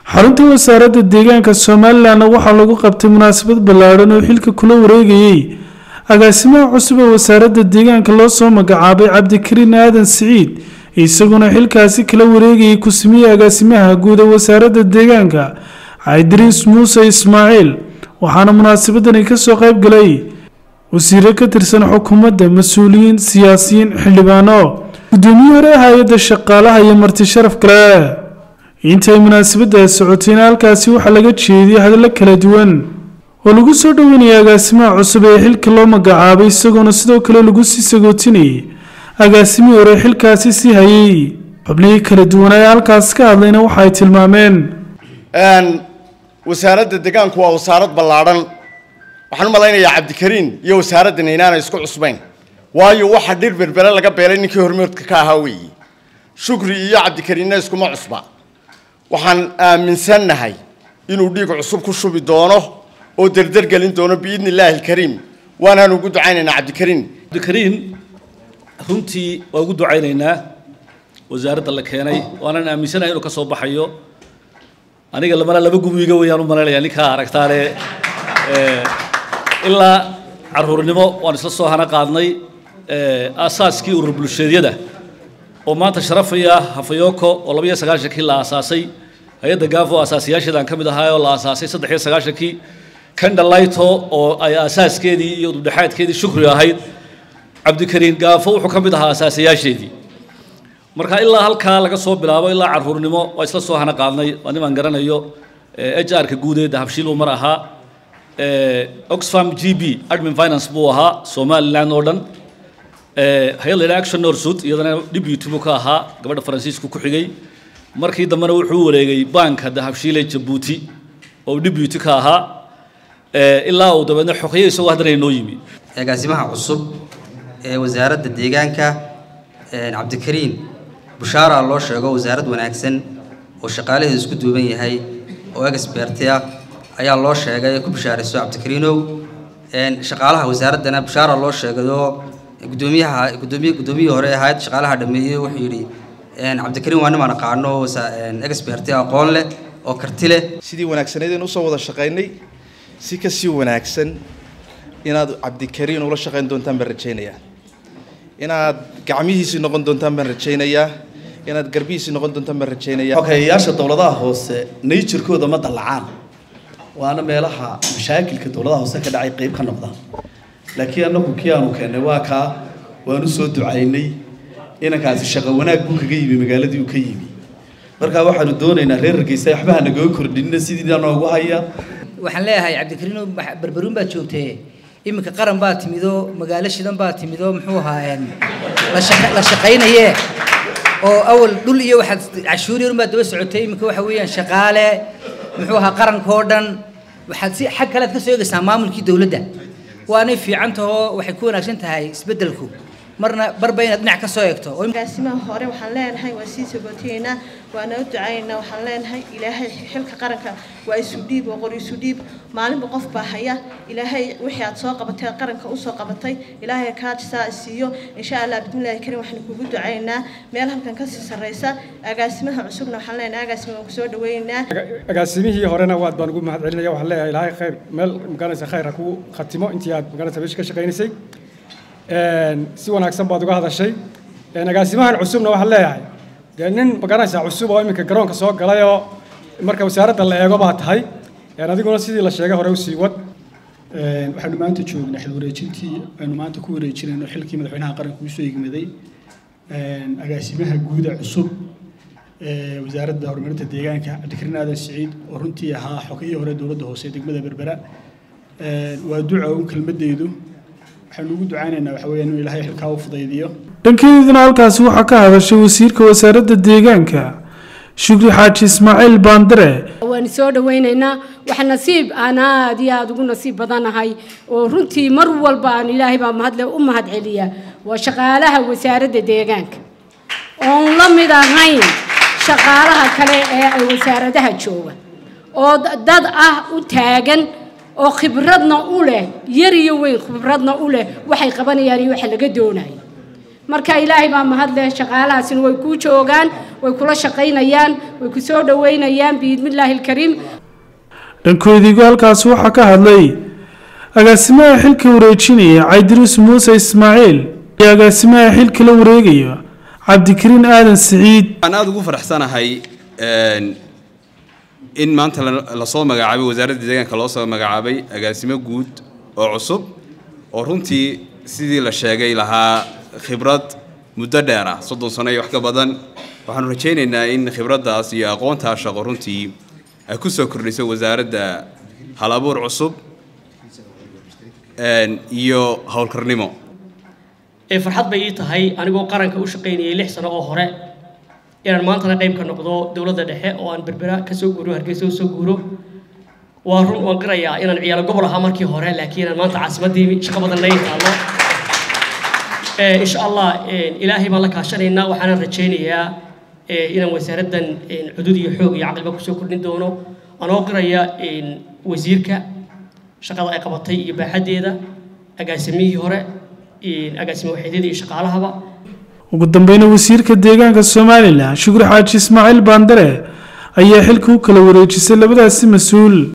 xarunta wasaaradda deegaanka somalilanna waxaa lagu qabtay munaasabad ballaadhan oo xilka kula wareegayey agaasimaha cusub ee wasaaradda deegaanka loo soo magacaabay cabdikariin aadan siciid isaguna xilkaasi kala wareegayay ku-simiyey agaasimaha guud ee wasaaradda deegaanka idriis muuse ismaaciil waxaana munaasabadani kasoo qayb galay wasiiro ka tirsan xukuumadda mas-uuliyiin siyaasiyiin xildhibaano gudoomiye hore hay-adda shaqaalaha iyo marti sharaf kale intay munaasabadaas socotayna halkaasi waxaa laga jeediyay hadallo kala duwan oo lagu soo dhoweynaya agaasimaha cusub ee xilka loo magacaabay isagoona sidoo kale lagu sii sagootinayay agaasimihii hore xilkaasi sii hayay xubnihii kala duwan ee halkaas ka hadlayna waxa ay tilmaameen wasaaradda deegaanku waa wasaarad ballaadhan waxaan u malaynayaa cabdikariin iyo wasaaraddan inaanay isku cusbayn waayo waxa dhir berbere laga beelay ninkii hormoodka ka ahaa weeye shukri iyo cabdikariinna iskuma cusba waxaan aaminsannahay inuu dhiig cusub ku shubi doono oo derder gelin doono biidni illaahi alkariim waanaan ugu ducaynaynaa cabdikariin cabdikariin runtii waa ugu ducaynaynaa wasaaradda la keenay waanaan aaminsanahay inuu ka soo baxayo aniga lamana laba gubiga weeyaan u malaynayaa ninkaa aragtaane ilaa caruurnimo waan isla soo hana qaadnay aasaaskii urur bulsheedyada oo maanta sharafaya hafayoko oo laba iyo sagaashankii la aasaasay hay-adda gaafo aasaasiyaasheedaan ka mid ahaa oo la aasaasay saddex iyo sagaashankii kandhalayto oo ay aasaaskeedii iyo ududhexaadkeedii shukri ahayd cabdikariin gaafo wuxuu ka mid ahaa aasaasiyaasheedii marka ilaa halkaa laga soo bilaabo ilaa caruurnimo waa isla soo hana qaadnay waa nimaan garanayo h r-ka guudeeda habshiil uu mar ahaa oxfam g b admin finance buu ahaa somaliland oo dhan hay-ad la yidhaha action norsud iyadana deputy buu ka ahaa gabadha faransiisku ku xigay markii dambena wuxuu wareegay banka dahabshiile jabuuti oo deputy ka ahaa ilaa uu dabeedna xoqyo isagoo haddana inoo yimi agaasimaha cusub ee wasaaradda deegaanka cabdikariin bushaara loo sheego wasaarad wanaagsan oo shaqaalaheedu isku duuban yahay oo expertia ayaa loo sheegay ku bishaarayso cabdikariinow shaqaalaha wasaaraddana bushaara loo sheegayo gudoomiyaha gudoomiye gudoomiyihii hore ahayd shaqaalaha dhameeyey wuxuu yidhi cabdikariin waa nimaan aqaano expertia aqoon leh oo karti leh sidii wanaagsaneedeen usoo wada shaqaynay si ka sii wanaagsan inaad cabdikariin ula shaqayn doontaan baan rajaynayaa inaad gacmihiisii noqon doontaan baan rajaynayaa inaad garbihiisii noqon doontaan baan rajaynaya xogeeyayaasha dowladaha hoose nature-kooda ma dallacaan waana meelaha mashaakilka dowladaha hoose ka dhacay qeyb ka noqdaan laakiin annagu kii aanu keennay waa kaa waanu soo ducaynay inankaasi shaqo wanaag buu kaga yimi magaaladii uu ka yimi markaa waxaanu doonaynaa reer hargeysa waxba ha nagaga kordhinina sidii noogu haya waxaan leeyahay cabdikariino barbaruun baad joogtee iminka qaran baa timidoo magaalo shidan baa timidoo muxuu ahaa la shaqaynaye oo awal dhul iyo waxaad cashuur yarun baad daba socotay iminka waxa weeyaan shaqaale muxuu ahaa qaranka oo dhan waxaad si xag kale aad ka soo eegaysaa maamulkii dowladda waanay fiican tahoo waxay ku wanaagsan tahay isbeddelku marna barba inaad dhinac ka soo eegto agaasimaha hore waxaan leenahay waa sii sagootaynaa waana u ducaynaynaa waxaan leenahay ilaahay xilka qaranka waa isu dhiib oo qor isu dhiib maalinba qof baa haya ilaahay wixii aad soo qabatay qaranka usoo qabatay ilaahay kaajisaa siiyo insha allah bismillahi karim waxaan kugu ducaynaa meel halkan kasii sarreysa agaasimaha cusubna waxaan leenahay agaasima waan kusoo dhaweynaynaa agaasimihii horena waad baan ugu mahad celinaya waxaan leeyahay ilaahay khayr meel magaranaysa khayr ha kugu khatimo intii aad magaranaysa meesha ka shaqaynaysay si wanaagsan baad uga hadashay agaasimahan cusubna waxaan leeyahay dee nin magaranaysaa cusub oo iminka garoonka soo galay oo marka wasaaradda la eego baa tahay adiguna sidii la sheegay hore usii wad waxaanu maanta joognaa xil wareejintii aynu maanta ku wareejinayno xilkii madaxweynaha qaranka usoo egmaday agaasimaha guuda cusub ee wasaaradda horumarinta deegaanka cabdikariin aadan siciid oo runtii ahaa xogihii hore dowladda hoose ee degmada berbera waa duca un kelmaddeedu waxaanu ugu ducaynaynaa waxa weeyaan inuu ilaahay xilkaa u fudaydiyo dhankeeduna halkaasi waxaa ka hadashay wasiirka wasaaradda deegaanka shukri xaaji ismaaciil baandare waan soo dhawaynaynaa wax nasiib aan aad iyo aada ugu nasiib badanahay oo runtii mar walba aan ilaahay baa mahadle u mahad celiya waa shaqaalaha wasaaradda deegaanka oon la mid ahayn shaqaalaha kale ee ay wasaaradaha jooga oo dad ah u taagan oo khibradna u leh yar iyo weyn khibradna u leh waxay qabanayaan iyo waxa laga doonayo marka ilaahay baa mahadleh shaqaalahaasina way kuu joogaan way kula shaqaynayaan way ku soo dhoweynayaan biidmillaahi alkariim dhankoodiigu halkaasi waxaa ka hadlay agaasimaha xilka wareejinaya caydiruus muuse ismaaciil iyo agaasimaha xilka la wareegaya cabdikariin aadan siciid waxaan aada ugu faraxsanahay in maanta lasoo magacaabay wasaaradda deegaanka loo soo magacaabay agaasimo guud oo cusub oo runtii sidii la sheegay lahaa khibrad muddo dheer ah soddon sano iyo wax ka badan waxaanu rajaynaynaa in khibraddaas iyo aqoontaa shaqo runtii ay ku soo kordhiso wasaaradda hal abuur cusub iyo howlkarnimo ee farxad bay ii tahay anigoo qaranka u shaqaynayay lix sano oo hore inaan maantana qayb ka noqdo dowladda dhexe oo aan berbera ka soo guuro hargeysa u soo guuro waa run waan qirayaa inaan ciyaalo gobol ahaa markii hore laakiin aan maanta caasimaddii shaqo badan laga taallo insha allah ilaahay baan la kaashanaynaa waxaanan rajaynayaa inaan wasaaraddan cudud iyo xoog iyo caqliba kusoo kordhin doono anoo qiraya wasiirka shaqada ay qabatay iyo baaxaddeeda agaasimihii hore agaasimo waxeedyada iyo shaqaalahaba ugu dambeyna wasiirka deegaanka somalilan shukri xaaji ismaaciil baandare ayaa xilka u kala wareejisay labadaasi mas-uul